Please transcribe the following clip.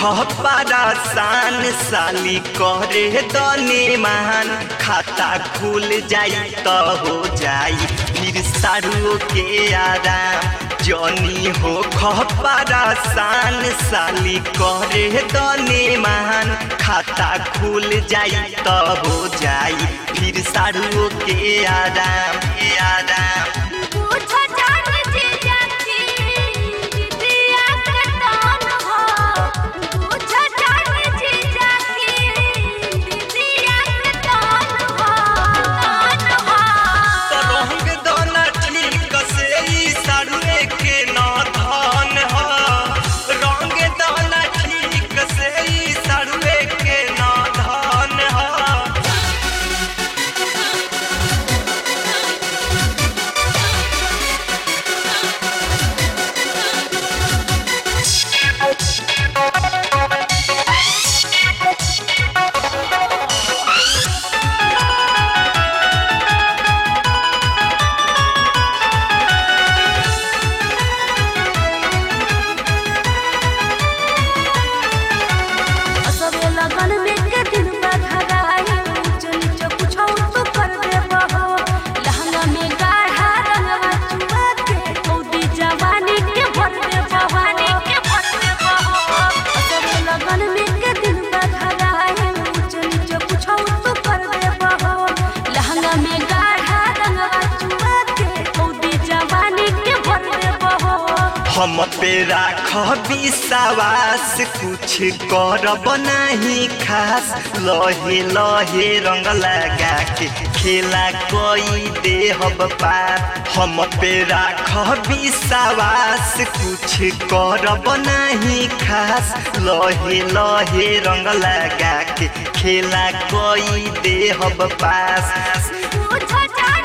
खपरासान साली करे दने मान खाता खुल जाई तो हो जाई फिर सारू के आराम जनी हो खपरासान साली करे दने मान खाता खुल जाई तो हो जाई फिर सारू के आराम के आराम पूछो जान जीजा की दीदिया के कौन हो पूछो जान जीजा की दीदिया के कौन हो कौन हो रंग दोना ठीक से ई सारुए के ना धान ह रंग दोना ठीक से ई सारुए के ना धान ह असबे लगन में के दिन बघराई ऊंच नीच कुछो तो कर देबो हो लहंगा में गाढ़ा रंगवा चुआ के कौदी जवानी के भर देबो वानी के भर देबो हो असबे लगन में के दिन बघराई ऊंच नीच कुछो तो कर देबो हो लहंगा में गाढ़ा रंगवा चुआ के कौदी जवानी के भर देबो हो हम पे राख विश्वास कुछ करब नहीं खास लहे लहे रंग लगा के खेला कोई देहब पार हम पे राख विश्वास कुछ करब नहीं खास लहे लहे रंग लगा के खेला कोई देहब पास पूछो जान